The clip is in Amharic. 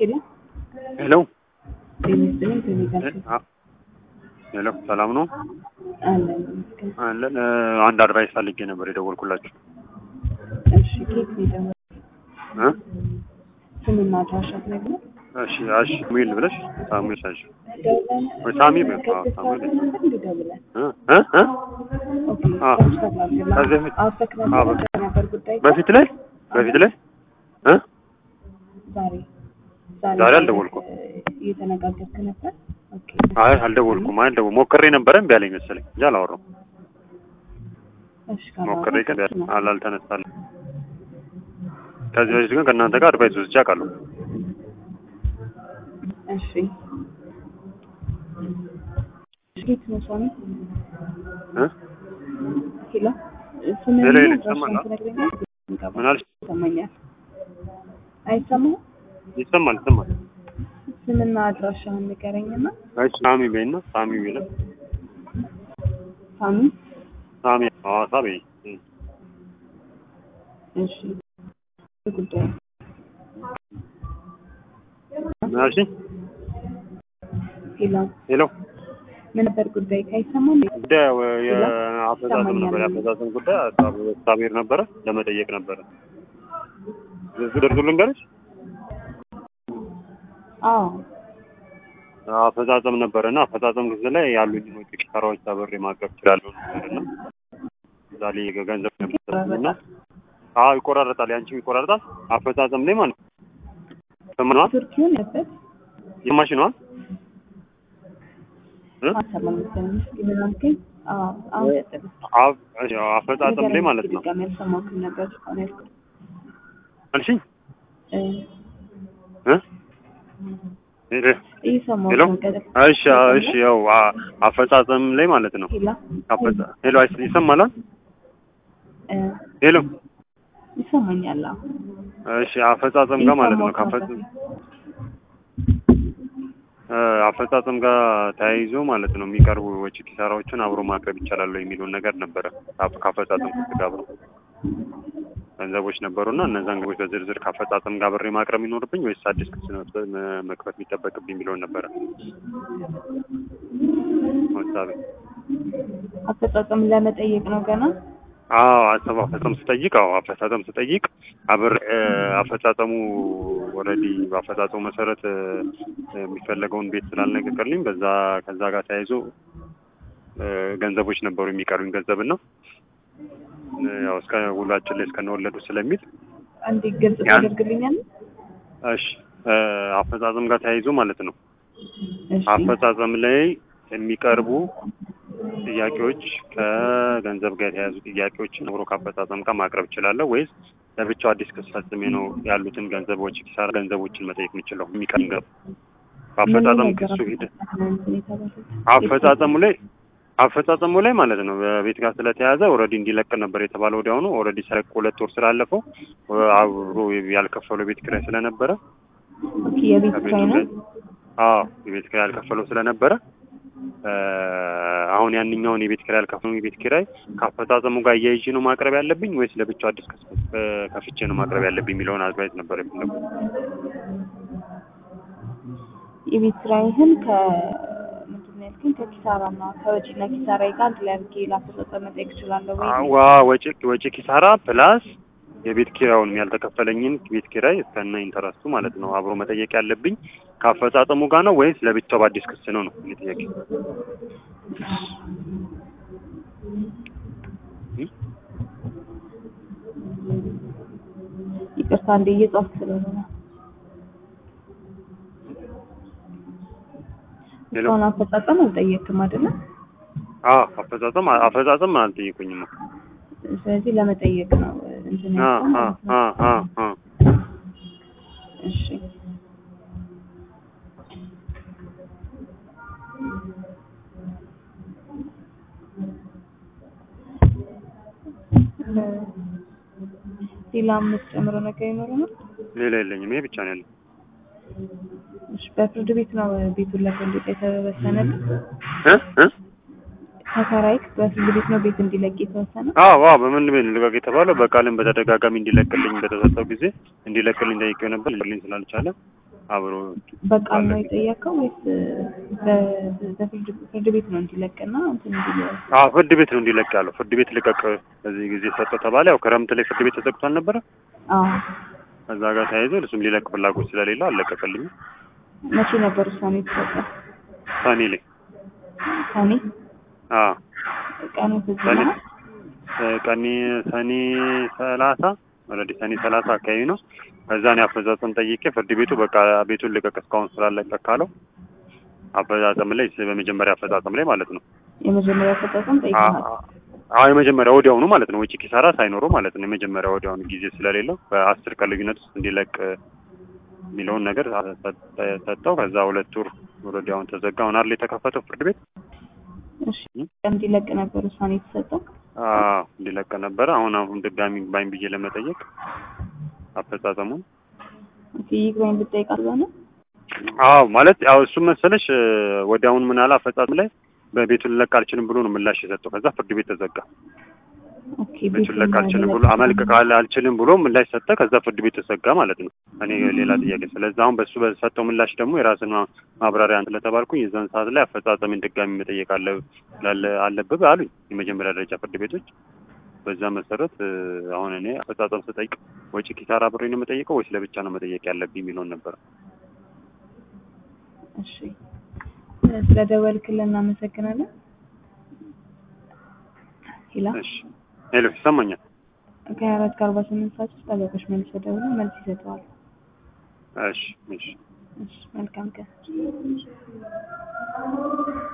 ሄሎ ሄሎ ጤና ይስጥልኝ ከቤታችን አ- ሄሎ ሰላም ነው አለን ይመስገን። አለን እ፣ አንድ አድቫይስ ፈልጌ ነበር የደወልኩላችሁ እሺ ኬት ነው የደወልኩት? እ? ስምና አድራሻ ትነግረን? እሺ እሺ ሳሙኤል ብለሽ ሳሙኤል ሳሽ ደውለን ወይ ሳሚ በ- ከስልክ አዎ፣ ሳሙኤል ሰዓት ነበር እንደ ደውለን? እ እ እ ኦኬ አዎ። ትራንስፈር ላድርግልህ። ከዚህ በፊት- አውሰክ አዎ፣ ነበር በፊት- ነበር ጉዳይ በፊት ላይ በፊት ላይ እ ዛሬ ዛሬ አልደወልኩም። እ፣ እየተነጋገርክ ነበር? ኦኬ አይ አልደወልኩም አልደወ ሞክሬ ነበረ እምቢ አለኝ መሰለኝ እንጂ አላወራሁም እሺ ካላወራህ ሞክሬ ግን ነው። አላልተነሳልኝ ከዚህ በፊት ግን ከእናንተ ጋር አድቫይስ ወስጄ አውቃለሁ እሺ ኬት ነው ሳሚ? እ? ሄሎ ስምህን ሄሎ፣ ሄሎ፣ እና ይሰማል? አድራሻህን ትነግረኛለህ? ምን አልሽ? ይሰማኛል። አይሰማህም? ይሰማል ይሰማል ስምና አድራሻህን ንገረኝና አይ ሳሚ በይና ሳሚ ቢለ ሳሚ ሳሚ ሐዋሳ በይ እ። እሺ ጉዳይ ምን አልሽኝ? ሄሎ ሄሎ ምን ነበር ጉዳይ ካይሰማም ጉዳይ የአፈጻጸም ነበር። የአፈጻጸም ጉዳይ ሳቤር ነበረ ለመጠየቅ ነበረ። ዝርዝር ልንገርሽ። አዎ አፈጻጸም ነበረ እና አፈጻጸም ጊዜ ላይ ያሉኝ ወጪ ኪሳራዎች አብሬ ማቅረብ እችላለሁ ነበር እና እዛ ላይ ገንዘብ ነበርና አዎ ይቆራረጣል፣ ያንቺም ይቆራረጣል። አፈጻጸም ላይ ማለት ነው። ሰማሽዋ? ቱርኪውን ነበር የማሽ ነዋ እ? አሰማም መሰለኝ እስኪ ምን አልከኝ? አዎ አሁን ቀጥል አፍ- እሺ፣ አፈጻጸም ላይ ማለት ነው ድጋሚ አልሰማሁህም ነበር እስካሁን ያልኩት አልሽኝ እ፣ እ? ሄሎ እየሰማሁህ ሄሎ ነው ቀጥል እሺ እሺ ያው አ- አፈጻጸም ላይ ማለት ነው ሄሎ አፈጻ- ሄሎ አይስ- ይሰማል አይደል? እ፣ ሄሎ ይሰማኛል አዎ እሺ አፈጻጸም ጋር ማለት ነው እየሰማሁህ ከአፈጻ- ነው። እ፣ አፈጻጸም ጋር ተያይዞ ማለት ነው የሚቀርቡ ወጪ ኪሳራዎችን አብሮ ማቅረብ ይቻላል የሚለውን ነገር ነበረ ከአፈ- ከአፈጻጸም ጋር አብሮ ገንዘቦች ነበሩና እነዛን ገንዘቦች በዝርዝር ከአፈጻጸም ጋር ብሬ ማቅረብ የሚኖርብኝ ወይስ አዲስ ክስ ነው መ- መክፈት የሚጠበቅብኝ የሚለውን ነበረ ሀሳቤ አፈጻጸም ለመጠየቅ ነው ገና አዎ አሰብ አፈጻጸም ስጠይቅ አዎ አፈጻጸም ስጠይቅ አብር እ፣ አፈጻጸሙ ኦልሬዲ በአፈጻጸሙ መሰረት እ፣ የሚፈለገውን ቤት ስላልነገርልኝ በዛ ከዛ ጋር ተያይዞ እ፣ ገንዘቦች ነበሩ የሚቀሩኝ ገንዘብና እ፣ ያው እስከ ውሏችን ላይ እስከነወለዱ ስለሚል አንዴ ግልጽ ያን- ታደርግልኛለህ? እሺ እ፣ አፈጻጸም ጋር ተያይዞ ማለት ነው እሺ አፈጻጸም ላይ የሚቀርቡ ጥያቄዎች ከገንዘብ ጋር የተያያዙ ጥያቄዎችን አብሮ ከአፈጻጸም ጋር ማቅረብ እችላለሁ ወይስ ለብቻው አዲስ ክስ ፈጽሜ ነው ያሉትን ገንዘቦች ኪሳራ ገንዘቦችን መጠየቅ የምችለው? የሚቀርብ ገንዘብ በአፈጻጸም ምን ክሱ ነገር ሂደት እንትን የተባለው? አፈጻጸሙ ላይ አፈጻጸሙ ላይ ማለት ነው በቤት ጋር ስለተያዘ ኦልሬዲ እንዲለቅ ነበር የተባለው። ወዲያውኑ ኦልሬዲ ሰረቅ ሁለት ወር ስላለፈው አብሮ ያልከፈለው ቤት ኪራይ ስለነበረ ኦኬ የቤት ኪራይ ነው? አዎ የቤት ኪራይ ያልከፈለው ስለነበረ እ፣ አሁን ያንኛውን የቤት ኪራይ ያልከፈለው የቤት ኪራይ ከአፈጻጸሙ ጋር እያይዤ ነው ማቅረብ ያለብኝ ወይስ ለብቻው አዲስ ክስ እ፣ ከፍቼ ነው ማቅረብ ያለብኝ የሚለውን አድቫይስ ነበር የፈለጉት። የቤት ኪራይህን ከ ምንድን ነው ያልከኝ? ከኪሳራና ከወጪና ኪሳራ ጋር አንድ ላይ አድርጌ ላፈጻጸም መጠየቅ እችላለሁ ወይ? ዋ ወጪ ወጪ ኪሳራ ፕላስ የቤት ኪራዩንም ያልተከፈለኝን ቤት ኪራይ እስከነ ኢንተረስቱ ማለት ነው አብሮ መጠየቅ ያለብኝ ከአፈጻጸሙ ጋር ነው ወይስ ለብቻው በአዲስ ክስ ነው ነው እኔ ጥያቄ። እ? ይቅርታ እንደ እየጻፍክ ስለሆነ ነው። ሄሎ እስካሁን አፈጻጸም አልጠየቅክም አይደለ? አዎ አፈጻጸም አፈጻጸም አልጠየቁኝም። ስለዚህ ለመጠየቅ ነው እንትን አ ያልከው አ ማለት ነው። አ አ አ እሺ ሌላ የምትጨምረው ነገር ይኖረናል? ሌላ የለኝም። ይሄ ብቻ ነው ያለኝ። እሺ በፍርድ ቤት ነው ቤቱን ለፈንድቅ የተወሰነልህ? እ እ ተከራይክ በፍርድ ቤት ነው ቤት እንዲለቅ የተወሰነ? አዎ አዎ በምን ቤት ልቀቅ የተባለው በቃልም በተደጋጋሚ እንዲለቅልኝ በተሰጠው ጊዜ እንዲለቅልኝ ጠይቄው ነበር። ሊለቅልኝ ስላልቻለ አብሮ በቃል ነው የጠየቀው ወይስ በ- በፍርድ ፍርድ ቤት ነው እንዲለቅና እንትን እንዲል አዎ ፍርድ ቤት ነው እንዲለቅ ያለው። ፍርድ ቤት ልቀቅ በዚህ ጊዜ ሰጠው ተባለ። ያው ክረምት ላይ ፍርድ ቤት ተዘግቶ አልነበረ? አዎ ከዛ ጋር ተያይዞ እሱም ሊለቅ ፍላጎት ስለሌለው አልለቀቀልኝም። መቼ ነበር ውሳኔ የተሰጠው? ሰኔ ላይ ሰኔ አዎ ቀኑ ትዝ ሰኔ ይልሃል? እ ቀኔ ሰኔ ሰላሳ ኦልሬዲ ሰኔ ሰላሳ አካባቢ ነው። ከዛ እኔ አፈጻጸም ጠይቄ ፍርድ ቤቱ በቃ ቤቱን ልቀቅ እስካሁን ስላለቀቅ ካለው አፈጻጸም ላይ በመጀመሪያ አፈጻጸም ላይ ማለት ነው የመጀመሪያ አፈጻጸም ጠይቀሃል? አዎ የመጀመሪያ ወዲያውኑ ማለት ነው። ወጪ ኪሳራ ሳይኖረው ማለት ነው። የመጀመሪያ ወዲያውኑ ጊዜ ስለሌለው በአስር ቀን ልዩነት ውስጥ እንዲለቅ የሚለውን ነገር ሰጠ- ሰጠው። ከዛ ሁለት ወር ወዲያውኑ ተዘጋ። አሁን አይደል የተከፈተው ፍርድ ቤት እሺ እንዲለቅ ነበር ውሳኔ የተሰጠው? አዎ እንዲለቅ ነበረ። አሁን አሁን ድጋሚ ባይን ብዬ ለመጠየቅ አፈጻጸሙን ኦኬ ይግባኝ ብትጠይቅ አልሆነ? አዎ ማለት ያው እሱ መሰለሽ ወዲያውኑ ምን አለ አፈጻጸም ላይ በቤቱን ልለቅ አልችልም ብሎ ነው ምላሽ የሰጠው። ከዛ ፍርድ ቤት ተዘጋ። ኦኬ ቤቱን ልለቅ አልችልም ብሎ አመልክክ አለ- አልችልም ብሎ ምላሽ ሰጠ። ከዛ ፍርድ ቤት ተዘጋ ማለት ነው። እኔ ሌላ ጥያቄ ስለዚህ አሁን በሱ በሰጠው ምላሽ ደግሞ የራስን ማ- ማብራሪያ እንትን ስለተባልኩኝ የዛን ሰዓት ላይ አፈጻጸሜን ድጋሚ መጠየቅ አለ ላለ- አለብህ አሉኝ የመጀመሪያ ደረጃ ፍርድ ቤቶች። በዛ መሰረት እ፣ አሁን እኔ አፈጻጸም ስጠይቅ ወጪ ኪሳራ አብሬ ነው የምጠይቀው ወይስ ለብቻ ነው መጠየቅ ያለብኝ የሚለውን ነበር። እሺ ስለደወልክልን እናመሰግናለን። ሄላ እሺ ሄሎ ይሰማኛል? ከሀያ አራት ከአርባ ስምንት ሰዓት ውስጥ ጠበቆች መልስ ደውለው መልስ ይሰጠዋል። እሺ እሺ እሺ መልካም ቀን።